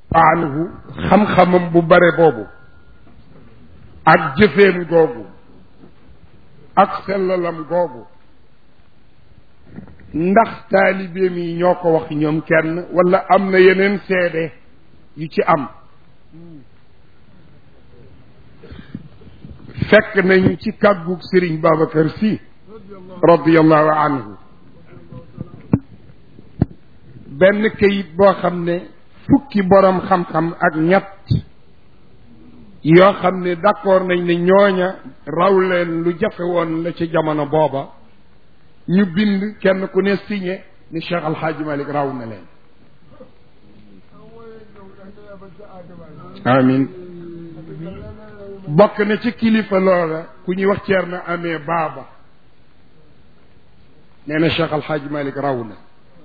anhu xam-xamam bu bare boobu ak jëfeem googu ak sellalam googu ndax taalibeem yi ñoo ko wax ñoom kenn wala am na yeneen seede yu ci am fekk nañu ci kàggug Sëriñ Babacar Sy radiallahu anhu benn kayit boo xam ne fukki borom xam-xam ak ñett yoo xam ne d'accord nañ ne ñooña raw leen lu jafe woon la ci jamono booba ñu bind kenn ku ne signé ni Cheikh Al Hadj Malick raw na leen amin bokk na ci kilifa loola ku ñuy wax ceer na amee baaba nee na Cheikh Al Hadj Malick raw na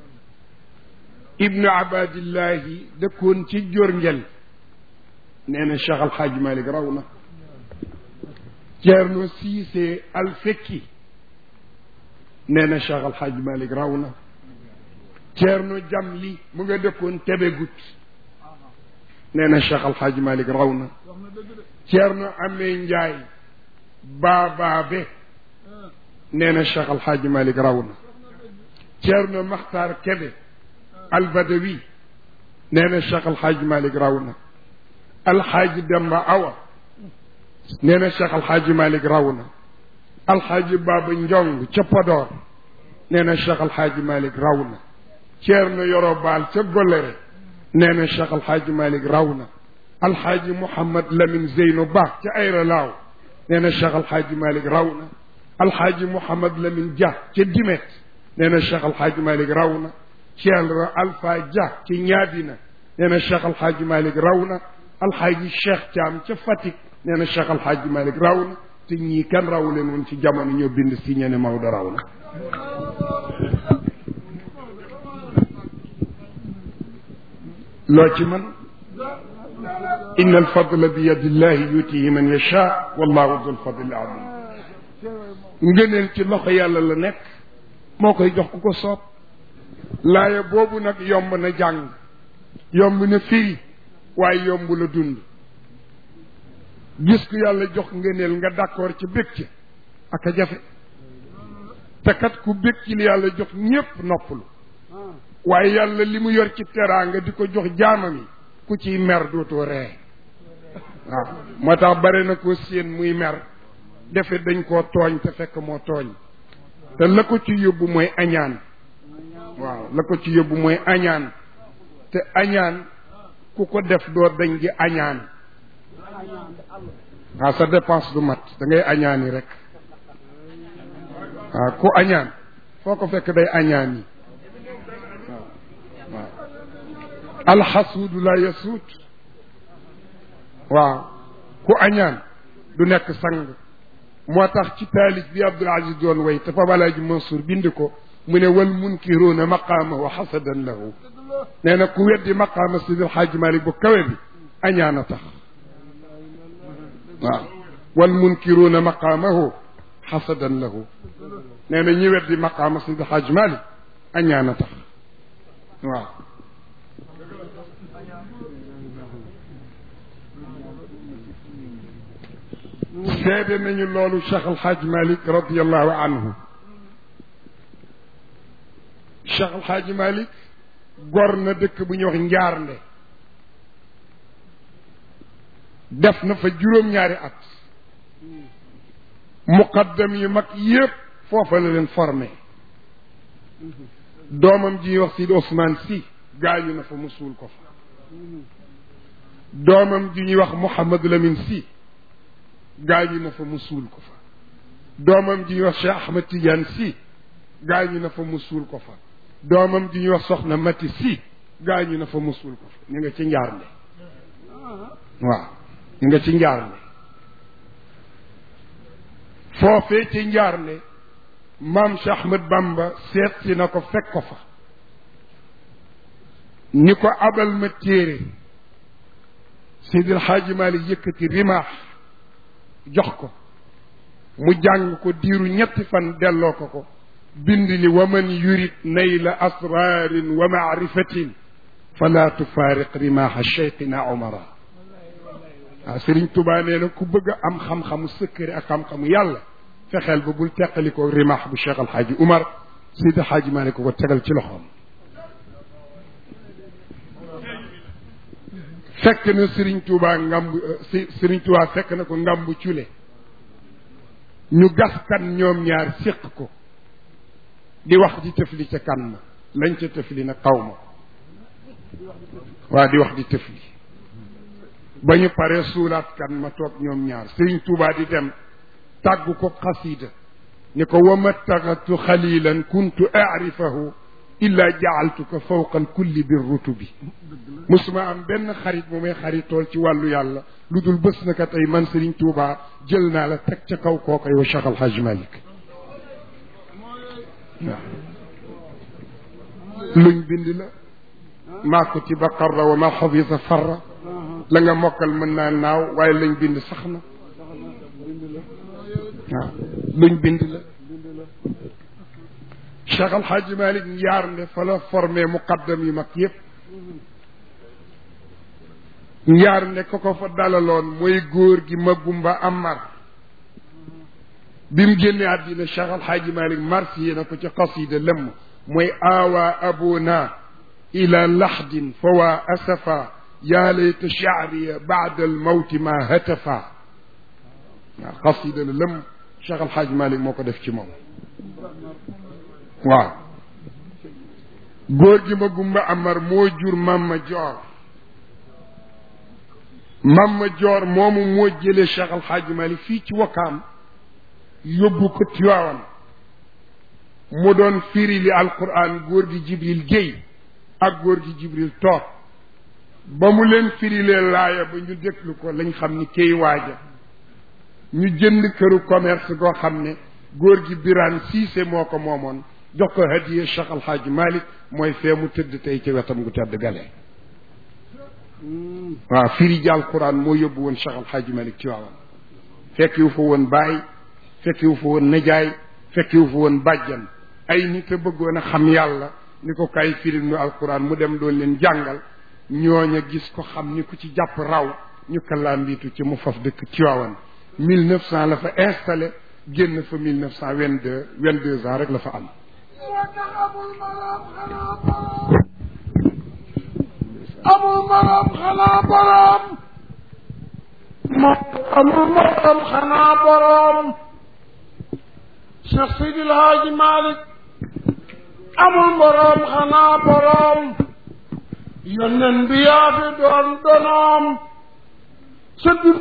ibnu abadillahi dëkkoon ci jorngel nee na Cheikh Al Hadj Malick raw na ceerno siise al fekki nee na Cheikh Al Hadj Malick raw na ceerno jamli mu nga dëkkoon tebegut nee na Cheikh Al Hadj Malick raw na ceerno amee njaay baabaabe nee na Cheikh Al Hadj Malick raw na ceerno maxtaar kebe albadawi nee na Cheikh Al Hadj Malick raw na alxaaji demba awa nee na Cheikh Al Hadj Malick raw na alxaaji baaba njong ca Podor nee na Cheikh Al Hadj Malick raw na ceerno yoro baal ca golere nee na Cheikh Al Hadj Malick raw na alxaaji Mouhamad Lamine Zeyno Ba ca ayra laaw nee na Cheikh Al Hadj Malick raw na alxaaji Mouhamad Lamine Dia ca Dimet nee na Cheikh Al Hadj Malick raw na ceerno Alpha Dia ci ñaadina nee na Cheikh Al Hadj Malick raw na alxaaji Cheikh Thiam ca Fatick nee na Cheikh Al Hadj Malick raw na te ñii kan raw leen woon ci jamono ñoo bind si ñene Maodo raw na loo ci man inna alfadla bi yadillahi yutihi man yacha wallahu dul fadli azim ngëneel ci loxo yàlla la nekk moo koy jox ku ko soob laaya boobu nag yomb na jàng yomb na firi waaye yomb la dund gis ku yàlla jox ngëneel nga d'accord ci bég ci ak a jafe te kat ku bég ci li yàlla jox ñépp noppalu waaye yàlla li mu yor ci teraanga di ko jox jaamam yi ku ciy mer dootoo ree waaw moo tax bare na ko séen muy mer defe dañ koo tooñ te fekk moo tooñ te la ko ci yóbbu mooy añaan waaw la ko ci yóbbu mooy añaan te añaan ku ko def doo dañ di añaan waaw sa dépense du mat da ngay añaani rek waaw ku añaan foo ko fekk day añaan yi waaw waaw alxasuudu la yasuut waaw ku añaan du nekk sang moo tax ci taalif bi Abdul Aziz doon way te Pape Alaaji Mansour bind ko mu ne wal munkiruuna maqaamahu xasadan lahu nee na ku weddi maqaama Sidil Xaaji Malik bu kawe bi añaan a tax waaw wal munkiruuna maqaamahu xasadan lahu nee na ñi weddi maqaama Sidil Xaaji Malik añaan a tax waaw seede nañu loolu Cheikh Al Hadj Malick radiallahu anhu Cheikh Al Hadj Malick gor na dëkk bu ñuy wax Njaarnde def na fa juróom-ñaari at muqaddam yu mag yépp foofa la leen formé doomam ji ñuy wax Sidi Ousmane Sy gaañu na fa mu suul ko fa doomam ji ñuy wax Mouhamadou Lamine Sy gaañu na fa mu suul ko fa doomam ji ñuy wax Cheikh Ahmed Tidiane Sy gaañu na fa mu suul ko fa doomam ji ñuy wax Soxna Mati Sy gaañu na fa mu suul ko fa ñu nga ci njaarnde waaw ñu nga ci njaarnde foofee ci njaarnde maam Cheikh Ahmed Bamba seet si na ko fekk ko fa ni ko abal ma téere Seydil Xaaji Maalik yëkkati rimaax jox ko mu jàng ko diiru ñetti fan delloo ko ko bind ni wa man yurid nayla asrarin wa maarifatin fala tufaariq rimaaxa cheikhina omara waaw sëriñ tubaa nee na ku bëgg a am xam-xamu sëkkëri ak xam-xamu yàlla fexeel ba bul teqalikoo rimaax bu cheikh alxaaji umar sidi xaaji maa ne ko ko tegal ci loxoom fekk na sëriñ tubaa ngamb si sëriñ tubaa fekk na ko ngamb cule ñu gas kan ñoom ñaar séq ko di wax di tëfli ca kan ma lañ ca tëfli nag xaw ma waa di wax di tëfli ba ñu paree suulaat kan ma toog ñoom ñaar sëriñ Tuubaa di dem tàggu ko xasida ni ko wa mattaxatu xalilan kuntu arifahu illa jaaltuka fawqa alkulli bir rutubi musuma am benn xarit bu may xaritool ci wàllu yàlla lu dul bés na ka tey man sëriñ Tuubaa jël naa la teg ca kaw kooka yow Cheikh Al Hadj Malick waaw luñ bind la maa kutiba qarra wa ma xafisa farra la nga mokkal mën naa naaw waaye lañ bind sax na waaw luñ bind la Cheikh Al Hadj Malick yaar nde fa la formé muqaddam yu mag yëpp njaar ne ko ko fa dalaloon mooy góor gi Magumba Amar bi mu génne àddina Cheikh Al Hadj Malick marsiye na ko ci qasida lëmm mooy aawa abuna ila laxdin fa waa asafa yaa layta chaariya baada almawti ma hatafa waaw qasida la lëmm Cheikh Al Hadj Malick moo ko def ci moom waaw góor gi Magumba Amar moo jur Mamma Joor Mamma Joor moomu moo jëlee Cheikh Al Hadj Malick fii ci Wakaam yóbbu ko Tiwaawan mu doon firi li alquran góor gi Jibril Guèye ak góor gi Jibril toog ba mu leen firilee laaya ba ñu déglu ko lañ xam ni kay waaja ñu jënd këru commerce goo xam ne góor gi Birane Cissé moo ko moomoon jox ko hadiya Cheikh Al Hadj Malick mooy fee mu tëdd tey ci wetam gu tedd gale waaw firi ji alquran moo yóbbu woon Cheikh Al Hadj Malick ci waawan fekkiwu fa woon baay fekkiwu fa woon najaay fekkiwu fa woon bàjjan ay nit a bëggoon a xam yàlla ni ko kay firi nu alquran mu dem doon leen jàngal ñooña gis ko xam ni ku ci jàpp raw ñu kallaa mbiitu ci mu faf dëkk Tiwaawan mille neuf cent la fa installé génn fa mille neuf cent vingt deux vingt deux ans rek la fa am amul maram xanaa borom amul maram xanaa borom Cheikh Seydil Haaji Malick amul borom xanaa borom yónneen bi yaa fi doon donoom sa dib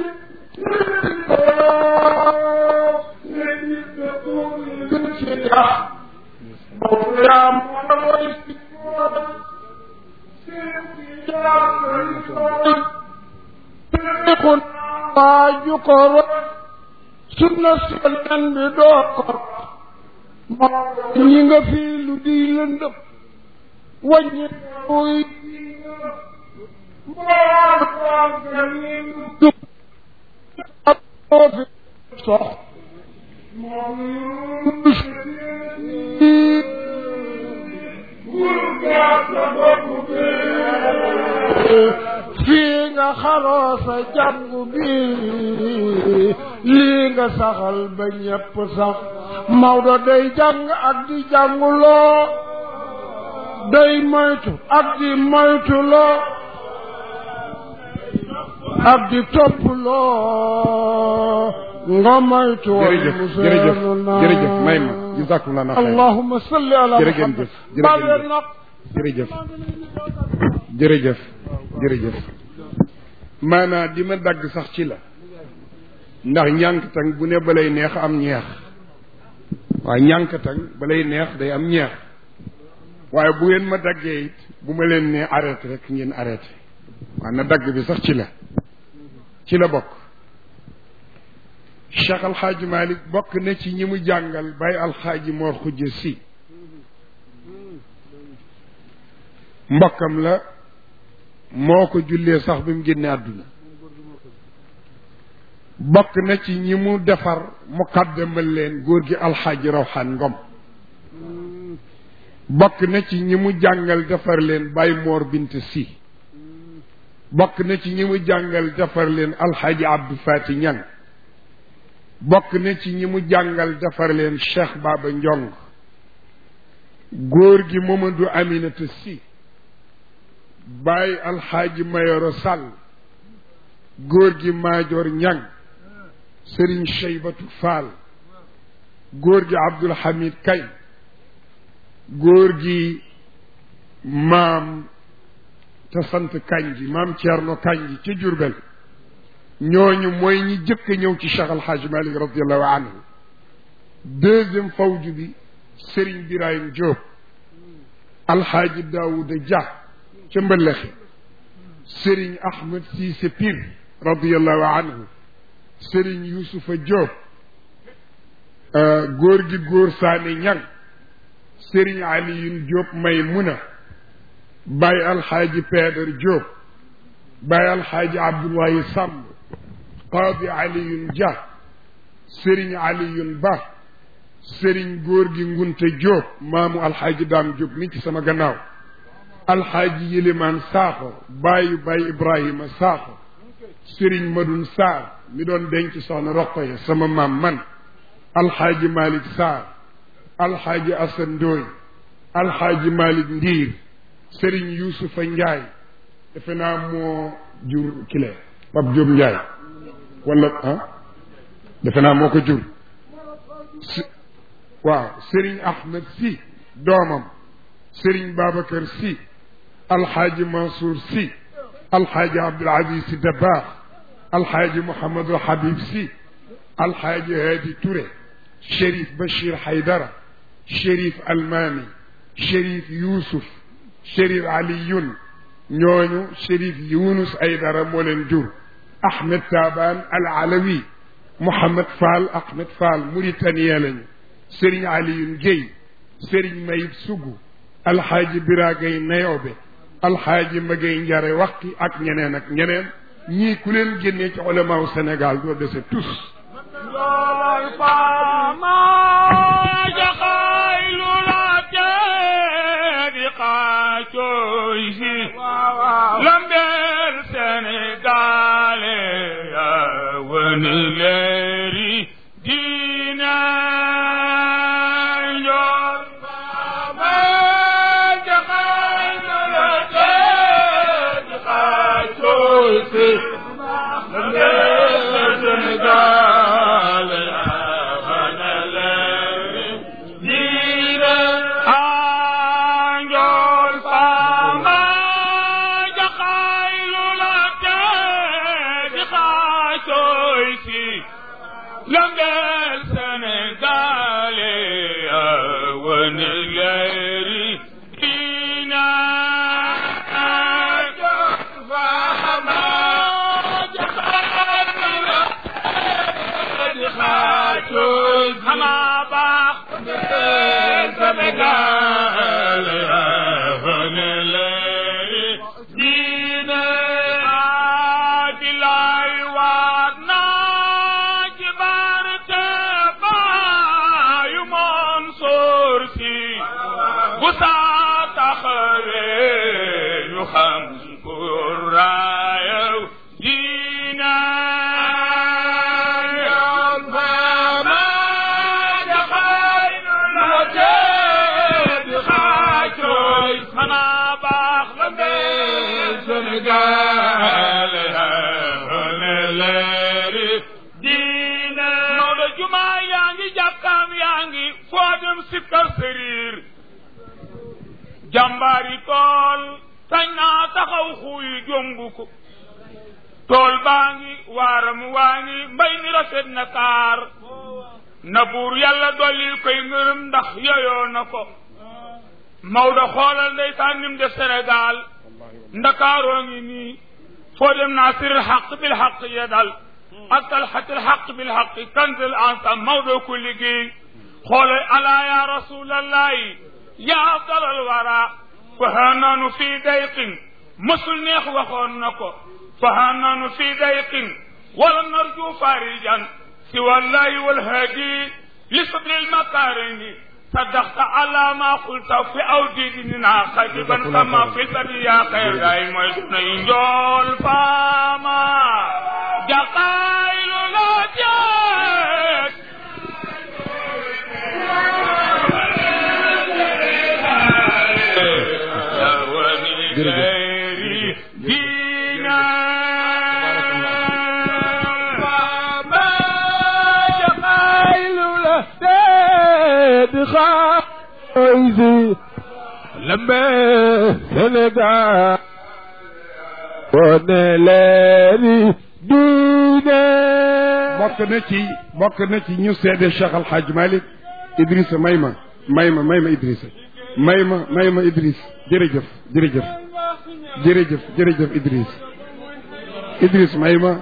kon waaju ko ro sunna selen bi doo ko mo ñi nga fii lu di lëndëm wàññi muy dub ab moo fi sox moom fii nga xaroo sa jàngu bi lii nga saxal ba ñépp sax Maodo day jàng ak di jànguloo day moytu ak di moytuloo ak di toppuloo nga moytu jërëjëf jërëjëf jërëjëf may ma jazakumullah na xayr allahumma salli ala jërëjëf muhammad jërëjëf baleen nag jërëjëf jërëjëf jërëjëf maanaa di ma dagg sax ci la ndax ñànkatang bu ne balay neex am ñeex waaye ñànkatang balay neex day am ñeex waaye bu ngeen ma daggee it bu ma leen nee arrêté rek ngeen arrêté waaye na dagg bi sax ci la ci la bokk Cheikh Alxaaji Malick bokk na ci ñi mu jàngal bay alxaaji Mor Xujje si mbokkam la moo ko jullee sax bi mu génne àdduna bokk na ci ñi mu defar mu xaddamal leen góor gi alxaaji rawxaan ngom bokk na ci ñi mu jàngal defar leen Baye Mor Bint Si bokk na ci ñi mu jàngal defar leen Alxaaji Abdou Fati Ñang bokk na ci ñi mu jàngal defar leen Cheikh Baba Njong góor gi Mamadou Aminata Si Baye Alxaaji Mayoro Sall góor gi Maajoor Ñang Sëriñ Cheybatu Fall góor gi Abdul Hamid Kay góor gi maam te sant Kanji maam Thierno Kanji ca Jurbel ñooñu mooy ñi jëkk a ñëw ci Cheikh Al Hadj Malick radiallahu anhu deuxième fawju bi Serigne Birahim Diop Alxaaji Daouda Dia ca Mbëllexe Serigne Ahmed Cissé Pire radiallahu anhu Serigne Youssoufa Diop góor gi góor Saane Ñang Serigne Aliyun Diop Maymuna Baye Alxaaji Peedar Diop Baye Alxaaji Abdoulaye Samb Qaadi Aliyun Dia Serigne Aliyun Ba Serigne góor gi Ngunte Diop maamu Alxaaji Daam Diop mi ci sama gannaaw Alxaaji Yilimaan Saaxo baayu Baye Ibrahima Saaxo Serigne Madun Saar mi doon denc soxna Roqoya sama maam man Alxaaji Malick Sarr alxaaji asan ndooy alxaaji malik ndiir sëriñ yuusufa njaay defe naa moo jur kile pap jóob njaay wala ah defe naa moo ko jur si waaw sëriñ ahmed si doomam sëriñ babacar si alxaaji mansour si alxaaji abdul aziz si dabaax alxaaji mouhamadul habib si alxaaji haadi touré chérif bachir haydara chérif almaami chérif yuusuf chérif aliyun ñooñu chérif yunus aydara moo leen jur ahmed taban al alawi mouhamad fall ahmed fall mauritanien lañu sëriñ aliyun guèy sëriñ mayib sugu alxaaji biragay nayobe alxaaji magay njare waqi ak ñeneen ak ñeneen ñii ku leen génnee ci ulamaaw sénégal doo dese tous lool faama jaxaylu la teedi xaacooy si lambeel sénégalé ya wëni leeri diina njool faama jaxaylu la teedi xaacooy si lambeel sénégalé Lambel Sénégalé wen leeri dina fahama xama baax Sénégal wen leeri dina dilay waat naa ci barke baayu Mansour Si bu saa taxawee ñu xam ku raayaw diina yoon faama jaxaay la tee di xaacooy xanaa baax la mbee Sénégal leeri diine Maodo jumaa yaa ngi jàkkaam yaa ngi foo dem sikkar sëriir jàmbaari tool sañ naa taxaw xuuy jombu ko tool baa ngi waaram waa ngi mbay mi rafet na kaar na buur yàlla dollil koy ngërëm ndax yoyoo na ko Maodo xoolal ndeysaan nim def Sénégal ndakaaroo ngi nii foo dem naasiril xaq bil xaq ya dal ak talxatil xaq bil xaq kanzil ansam Maodo ko liggéey xoolal alaa ya rasulallahi ya afdalal wara fahananu fii dayqin mësul neex waxoon na ko fahananu fii dayqin wala narju farijan si wallahi walhadi li sadril makarimi صدقت على ما قلت في أوديدنا خطيبا كما في البرية خير أي موسن إنجول فاما جقائل لا جاك غير دينا فما جمايل لهداد خايزي لما سندا ونلاني دينا bokk na ci bokk na ci ñu seede Cheikh Al Hadj Malick Idrissa may ma may ma may ma Idrissa may ma may ma Idriss jërëjëf jërëjëf jërëjëf jërëjëf Idriss Idriss may ma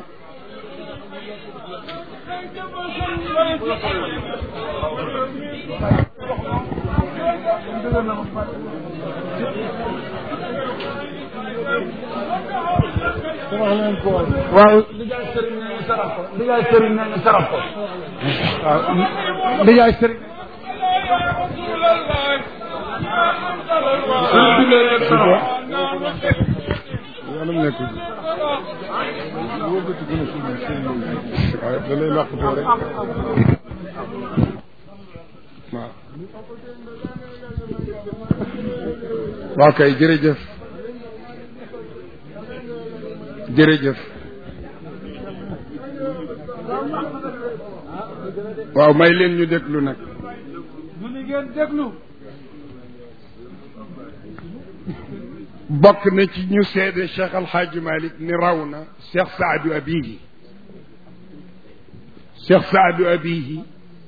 waaw lijaay sëriñ nee ñu saraf ko lijaay sëriñ nee ñu saraf ko waaw lijaay sëriñ yàlla mu nekk wóobati gën a suñu sëñ waaye da lay làqatoo rek waaw waaw kay jërëjëf jërëjëf waaw may leen ñu déglu nag mu ni ngeen déglu bokk na ci ñu seede Cheikh Al Hadj Malick ni raw na Cheikh Saadu Abihi Cheikh Saadu Abihi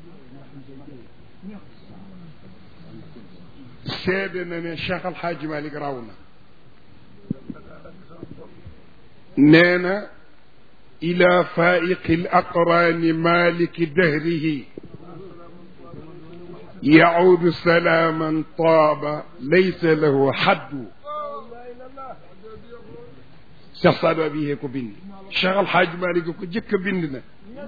seede na ne Cheikh Al Hadj Malick raw na nee na ila faiqi l aqrani maliki dahrihi yaudu salaaman taaba laysa lahu xaddu Cheikh Saadu Abihi ko bind Cheikh Al Hadj Malick ko jëkk a bind na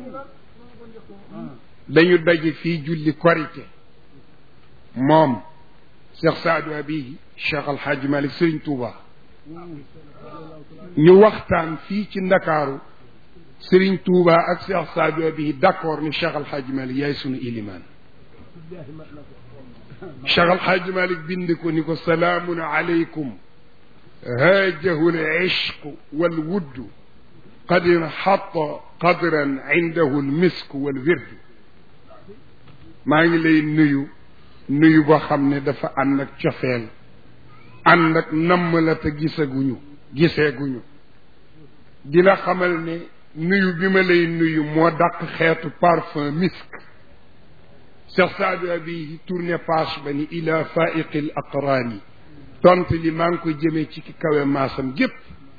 dañu daje fii julli korite moom Cheikh Saadu Abihi Cheikh Al Hadj Malick Serigne Touba ñu waxtaan fii ci Ndakaaru Serigne Touba ak Cheikh Saadu Abihi d'accord ni Cheikh Al Hadj Malick yaay sunu ilimaan Cheikh Al Hadj Malick bind ko ni ko salaamun aleykum haajahu al-ishq wal-wudd qad inhatta qadran indahu al-misk wal-wird maa ngi lay nuyu nuyu boo xam ne dafa ànd ak cofeel ànd ak namm la te gisaguñu giseeguñu di la xamal ne nuyu bi ma lay nuyu moo dàq xeetu parfum misk Cheikh Saadu Abihi tourné page ba ni ila faiqi l aqraani tont li maa ngi koy jëmee ci ki kawe maasam gépp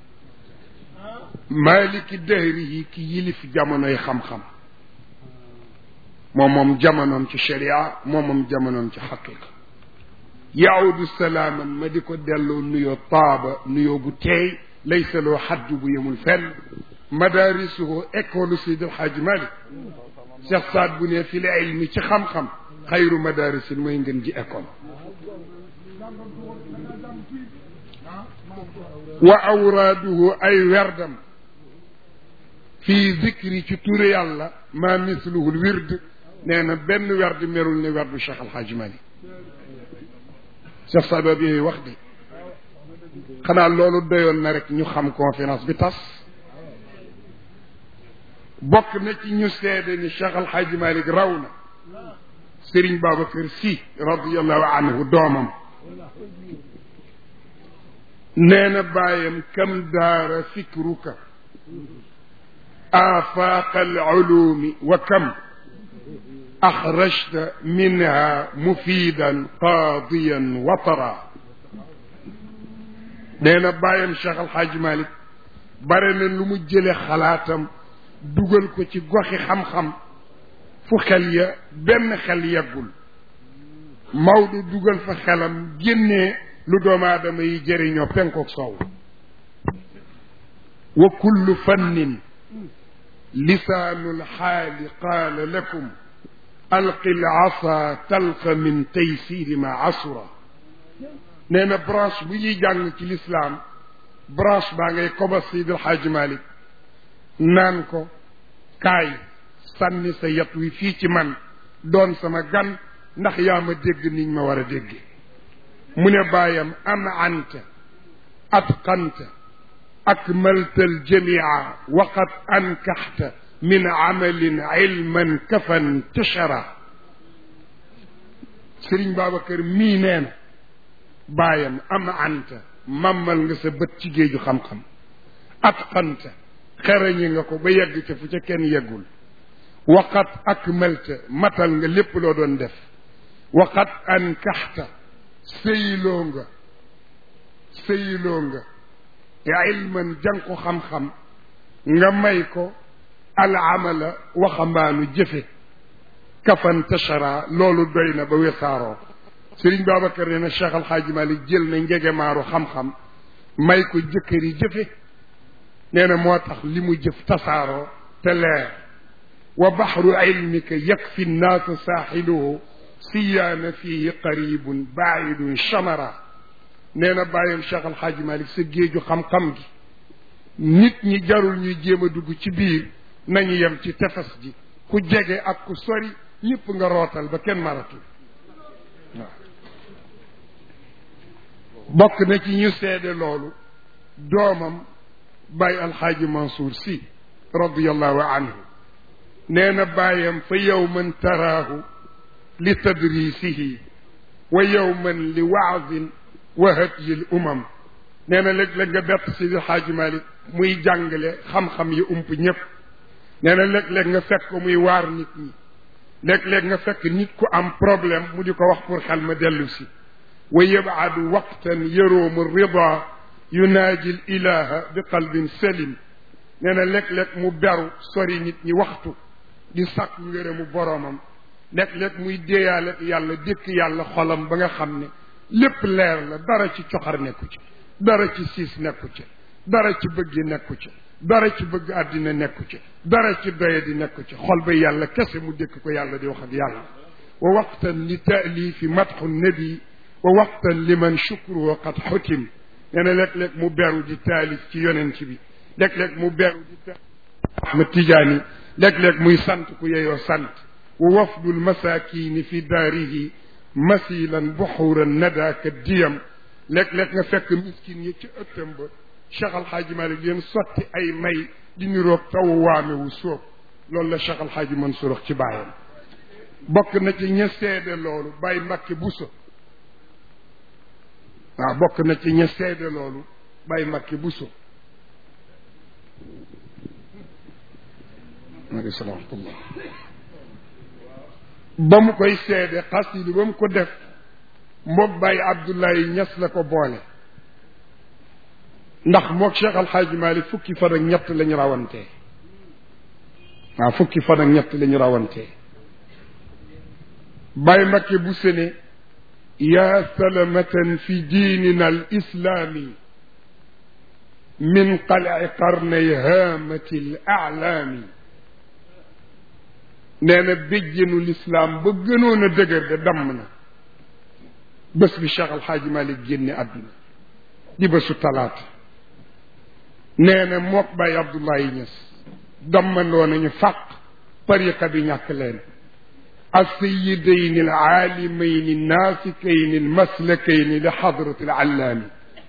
maaliki dahri yi ki yilif jamonoy xam-xam moom moom jamonoom ci sharia moom moom jamonoom ci xaqiqa yaawdu salaaman ma di ko delloo nuyoo taaba nuyoo gu teey laysa loo xaddu bu yemul fenn madaarisuhu école Seydi El Hadji Malick Cheikh Saad bu ne fi la ilmi ci xam-xam xayru madaarisin mooy ngeen ji école wa awraaduhu ay werdam fii zikri ci turu yàlla ma misluhul wird nee na benn werd merul ne werdu Cheikh Al Hadj Malick Cheikh Saadu bi wax de xanaa loolu doyoon na rek ñu xam conférence bi tas bokk na ci ñu seede ni Cheikh Al Hadj Malick raw na Serigne Babacar Sy radiyallahu anhu doomam nee na bàyyam kam daara fikruka آفاق العلوم وكم أخرجت منها مفيدا قاضيا وطرا neena bàyyam Cheikh Al Hadj Malick bare na lu mu jële xalaatam dugal ko ci goxi xam-xam fu xel ya benn xel yeggul Maodo dugal fa xelam génnee lu doomu aadama yi jëriñoo penkook soow wa kullu fannin lisaanu lxaali qaala lakum alqi lasa talqa min taysiri ma asura nee na branche bu ñuy jàng ci lislaam branche baa ngay koba Seydi El Hadji Malick naan ko kaay sànni sa yat wi fii ci man doon sama gan ndax yaa ma dégg niñ ma war a dégge mu ne bàyyam am anta atqanta akmalta aljamia waqad ankaxta min amalin ilman kafan tashara sëriñ Babacar mii nee na baayam am anta mammal nga sa bët ci géeju xam-xam atqanta xerañi nga ko ba yegg ca fu ca kenn yeggul waqat akmalta matal nga lépp loo doon def waqat ankaxta sëyloo nga sëyloo nga ilman jang ko xam-xam nga may ko al amala waxambaanu jëfe kafan tashara loolu doy na ba wesaaroo sëriñ Babacar nee na Cheikh Al Hadj Malick jël na njegemaaru xam-xam may ko jëkkëri jëfe nee na moo tax li mu jëf tasaaroo te leer wa baxru ilmika yakfi nnaasa saaxiluhu siyaana fihi qaribun baidun chamara nee na bàyyam Cheikh Al Hadj Malick sa géeju xam-xam gi nit ñi jarul ñuy jéem a dugg ci biir nañu yem ci tefes ji ku jege ak ku sori ñëpp nga rootal ba kenn maratul waaw bokk na ci ñu seede loolu doomam bàyyi alxaaji Mansour si radiallahu anhu nee na bàyyam fa yowman taraahu li tadrisihi wa yowman li waazin wa hadyi l umam nee na léeg-léeg nga bett si alxaaji Malik muy jàngale xam-xam yi ump ñëpp nee na léeg-léeg nga fekk ko muy waar nit ñi léeg-léeg nga fekk nit ku am problème mu di ko wax pour xel ma dellu si wa yabadu waqtan yaroomu rida yunaaji l ilaha bi qalbin salim nee na léeg-léeg mu beru sori nit ñi waxtu di sàkk ngërëmu boroomam léeg-léeg muy déeyaale yàlla dékk yàlla xolam ba nga xam ne lépp leer la dara ci coxar nekku ci dara ci siis nekku ci dara ci bëggi nekku ci dara ci bëgg àddina nekku ci dara ci doye di nekku ci xol ba yàlla kese mu dékk ko yàlla di wax ak yàlla wa waqtan li taalifi matxu nabi wa waqtan liman shukruhu qad xutim nee na léeg-léeg mu beru di taalif ci yonent bi léeg-léeg mu beru di taalif Ahmad Tijaani léeg-léeg muy sant ku yeyoo sant wa wafdul masakini fi daarihi masilan buxuran nadaaka diyam léeg-léeg nga fekk miskin yi ci ëttam ba Cheikh Al Hadj Malick leen sotti ay may di niroog taw waame wu sóob loolu la Cheikh Al Hadj Mansour wax ci bàyyam bokk na ci ña seede loolu bàyyi Mbàkke Buso waaw bokk na ci ña seede loolu bàyyi Mbàkke Buso maaleykum salaam ba mu koy seede xasidi ba mu ko def moog bàyyi Abdoulaye Ñas la ko boole ndax moog Cheikh Al Hadj Malick fukki fan ak ñett lañu rawantee waaw fukki fan ak ñett lañu rawantee Baye Mbakke bu sene yaa salamatan fi diinina al islaami min qalai qarnay haamati l aalaami nee na béjjenu lislaam ba gënoon a dëgër de damm na bés bi Cheikh Al Hadj Malick génne àdduna di bésu talaata nee na mook Baye Abdoulaye Niass dammandoo nañu fàq tariqa bi ñàkk leen السيدين العالمين الناسكين المسلكين لحضرة العلام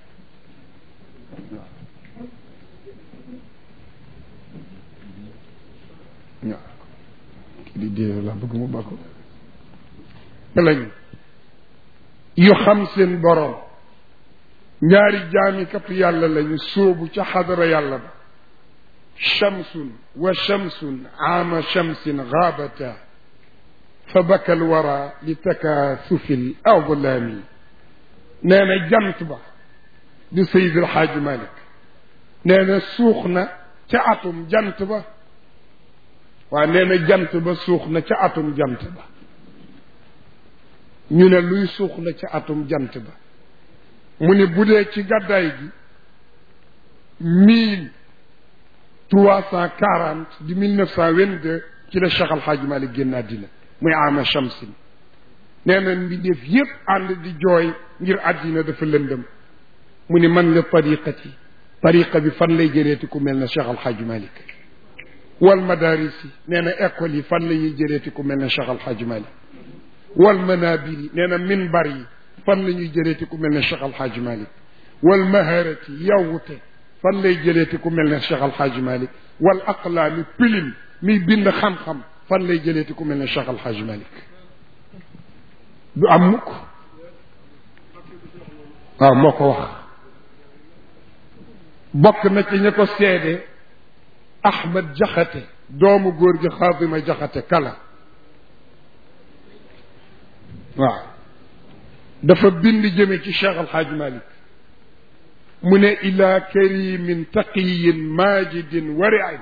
di dee la bëgg mu bako lañ yu xam seen borom ñaari jaamikatu yàlla lañu sóobu ca xadara yàlla ba shamsun wa shamsun aama shamsin gaabata fa baka alwara li takaasufi l awlaami nee na jant ba di Seydi El Hadji Malick nee na suux na ca atum jant ba waa nee na jant ba suux na ca atum jant ba ñu ne luy suux na ca atum jant ba mu ne bu dee ci gàddaay gi mille trois cent quarante di mille neuf cent vingt deux ci la Cheikh Al Hadji Malick génn àddina muy ama shamsin nee na mbindeef yépp ànd di jooy ngir àddina dafa lëndëm mu ni man la tariqati tariqa bi fan lay jëreeti ku mel na Cheikh Alxaaji Malik wal madaris yi nee na école yi fan la ñuy jëreeti ku mel na Cheikh Alxaaji Malik wal manabir yi nee na minbar yi fan la ñuy jëleeti ku mel ne Cheikh Alxaaji Malik wal maharati yawwute fan lay jëleeti ku mel ne Cheikh Alxaaji Malik wal aqlaami pilim miy bind xam-xam fan lay jëleeti ku mel ne Cheikh Alxaaji Malik du am mukk waaw moo ko wax bokk na ci ña ko seede Ahmad Jaxate doomu góor gi Xaadima Jaxate kala waaw dafa bind jëme ci Cheikh Alxaaji Malik mu ne ila karimin taqiyin majidin wariin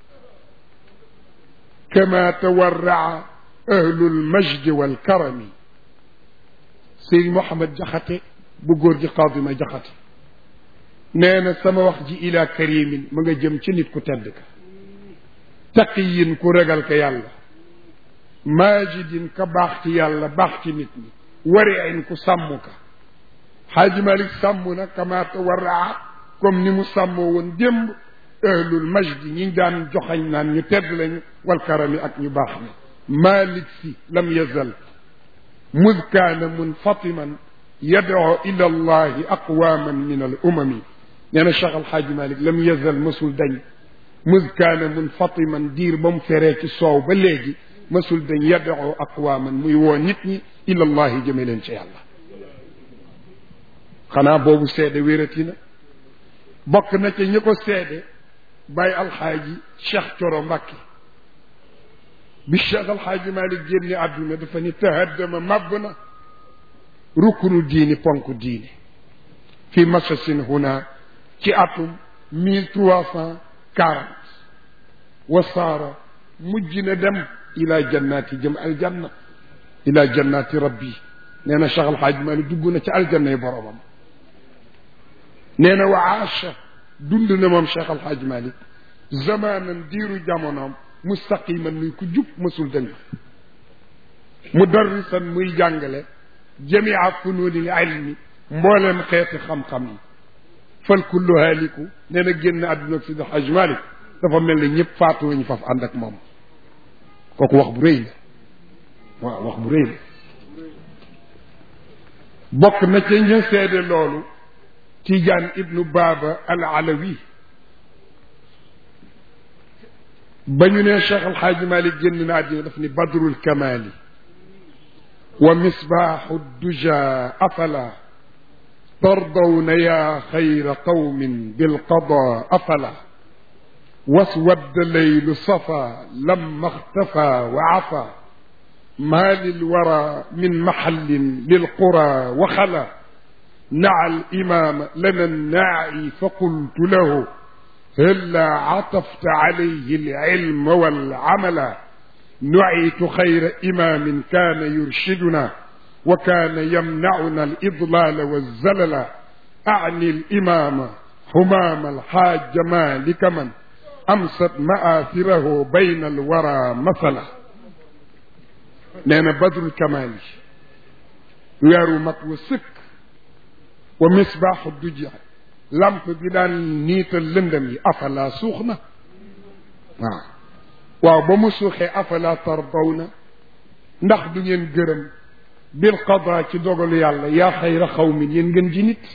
kama tawarraa ahlu lmajdi walkarami sëñ Mouhamed Jaxate bu góor gi Xaadima Jaxate nee na sama wax ji ila karimin ma nga jëm ci nit ku tedd ka taqiyin ku ragal ka yàlla majidin ka baax ci yàlla baax ci nit ñi wariin ku sàmm ka xaaji malik sàmm na kama tawarraa comme ni mu sàmmoo woon démb ahlul majdi ñi daan joxañ naan ñu tedd lañu wal karami ak ñu baax ni malik si lam yazal mud kaana munfatiman yadoo ila allahi aqwaman min al umami nee na cheikh alxaaji malik lam yazal mësul dañ mud kaana munfatiman diir ba mu feree ci soow ba léegi mësul dañ yadoo aqwaman muy woo nit ñi ila allahi jëme leen ci yàlla xanaa boobu seede wérati na bokk na ca ñi ko seede bàyyi alxaaji cheikh coro mbàkke bi cheikh alxaaji malik génne àdduna dafa ni tahaddama màbb na rukkunu diini ponk diini fi masasin huna ci atum mille trois cent quarante wasaara mujj na dem ila jannaati jëm aljanna ila jannaati rabbi nee na cheikh alxaaji malik dugg na ci aljanna yi boromam nee na wa aasha dund na moom cheikh alxaaj malik zamanan diiru jamonoom mustaqiman muy ku jub mësul dëng mudarrisan muy jàngale jamia fununil ilmi mbooleem xeeti xam-xam yi fal kullu haaliku nee na génn àdduna ak sidi alxaaj malik dafa mel ne ñëpp faatu nañu faf ànd ak moom kooku wax bu rëy la waaw wax bu rëy la bokk na ca ñu seede loolu Tijaan ibnu Baaba al Alawi ba ñu ne Cheikh Al Hadj Malick génn na àddina daf ni badrul kamaali wa misbaaxu duja afala tardawna yaa xayra qawmin bilqada afala waswadda leylu safa lamma xtafa wa afa maa lilwara min maxallin lilqura wa xala نعى الإمام لنا الناعي فقلت له هلا عطفت عليه العلم والعمل نعيت خير إمام كان يرشدنا وكان يمنعنا الإضلال والزلل أعني الإمام همام الحاج مالك من أمست مآثره بين الورى مثلا نانا بدر الكمال ويارو مكو سك wa misbaaxu duja lamp bi daan niital lëndam yi afala suux na waaw waaw ba mu suuxee afala tardawna ndax du ngeen gërëm bil qada ci dogalu yàlla yaa xayra xawmin yéen ngeen ji nit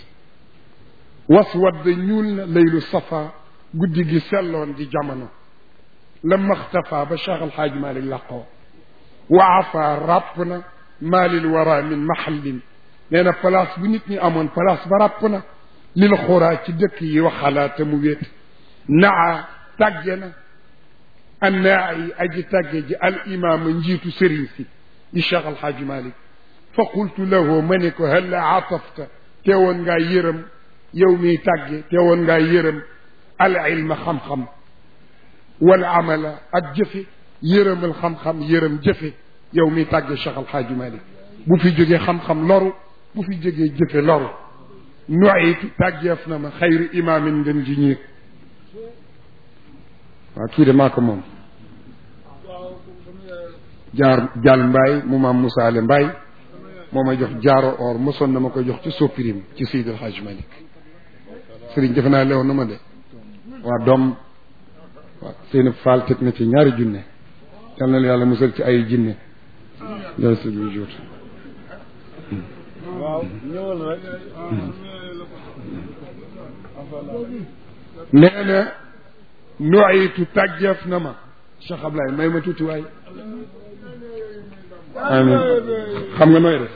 waswadd ñuul na laylu safa guddi gi selloon di jamono la maxtafa ba cheikh alxaaj malik laqoo wa afa ràpp na maalil wara min mahallin nee na place bu nit ñi amoon place ba ràpp na lil xuraa ci dëkk yi waxalaate mu wéet naa tàgge na annaa yi aji tàgge ji al imaama njiitu sëriñ si di cheikh alxaaji malik fa qultu lahu ma ne ko halla atafta teewoon ngaa yërëm yow miy tàgge teewoon ngaa yërëm al ilma xam-xam wal amala ak jëfe yërëmal xam-xam yërëm jëfe yow miy tàgge cheikh alxaaji malik bu fi jógee xam-xam loru bu fi jógee jëfe loru nuaytu tàggeef na ma xayru imaamin ngeen ji ñiir waaw kii de maa ko moom jaar jàll mbaay mu maam musaale mbaay moo may jox jaaro or mosoon na ma ko jox ci soppirim ci Seydil Hadj Malick sëriñ defe naa leew na ma de waa doom waaw seen faal teg na ci ñaari junne yal na la yàlla musal ci ay jinne jërë sa jur waaw ñëwal rek nee na nuyitu tàggeef na ma Cheikh Ablaye may ma tuuti waay amin xam nga nooy def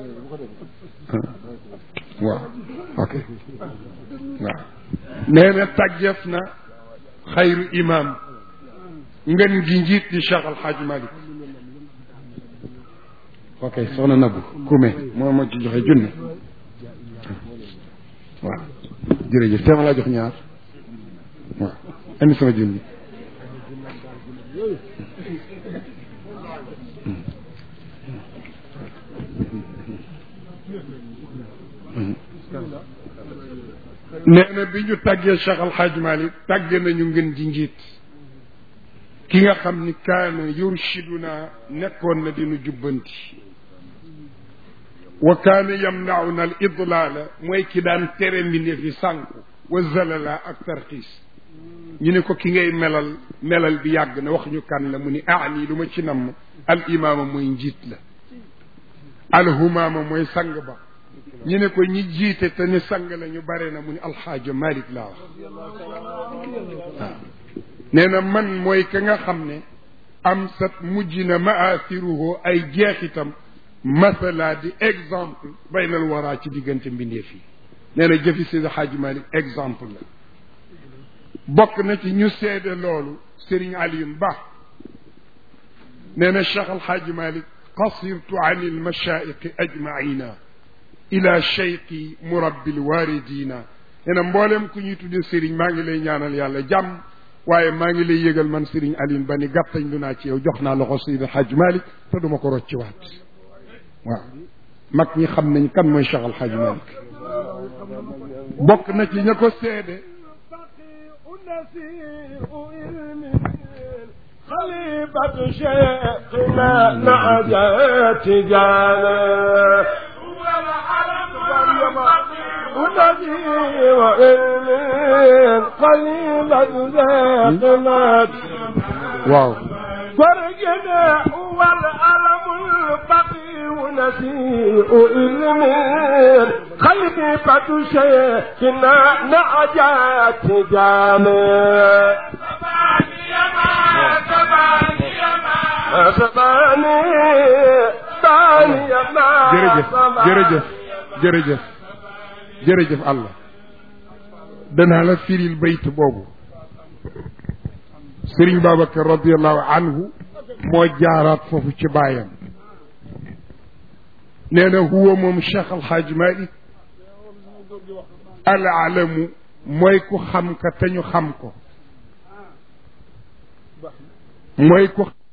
waaw ok waaw nee na tàggeef na xayru imam ngeen gi njiit di Cheikh Al Hadj Malick ok soxna Nabou Koumé moo ma ci joxe junne waaw jërëjëf teema laa jox ñaar waaw indi sama junni nee na bi ñu tàggee Cheikh Al Hadj Malick tàgge nañu ngeen di njiit ki nga xam ni kaana yurshiduna nekkoon na dinu jubbanti wa kaana yamnauna al idlaala mooy ki daan tere mbindeef yi sànku wa zalala ak tarxiis ñu ne ko ki ngay melal melal bi yàgg na wax ñu kan la mu ni aani lu ma ci namm al imaama mooy njiit la al humaama mooy sang ba ñu ne ko ñi jiite te ni sang la ñu bare na mu ni alxaaja malik laa wax waaw nee na man mooy ka nga xam ne am sat mujj na maathiruhu ay jeexitam masala di exemple baynal waraa ci diggante mbindeef yi nee na jëfi Seydi Hadji Malick exemple la bokk na ci ñu seede loolu Serigne Alioune Ba nee na Cheikh Al Hadji Malick qasirtu an il mashaiqi ajmaina ila cheikhi murabbi lwaridina nee na mboolem ku ñuy tudde Serigne maa ngi lay ñaanal yàlla jàmm waaye maa ngi lay yëgal man Serigne Alioune Ba ni gàttañ lu naa ci yow jox naa loxo Seydi Hadji Malick te duma ko rocciwaat waaw mag ñi xam nañ kan mooy Cheikh Al Hadji Malick bokk na ci ña ko seede خليفة شيخنا نعجات جانا ونبي وإلمين خليفة شيخنا waaw فرقنا هو الألم البقي ونسيء إلمين خليفة شيخنا نعجات جانا سباني ثاني ما jërëjëf jërëjëf jërëjëf jërëjëf Allah danaa la firil bayt boobu Serigne Babacar radiallahu anhu moo jaaraat foofu ci baayam nee na huwa moom Cheikh Al Hadj Malick al alamu mooy ku xam ka te ñu xam ko mooy ku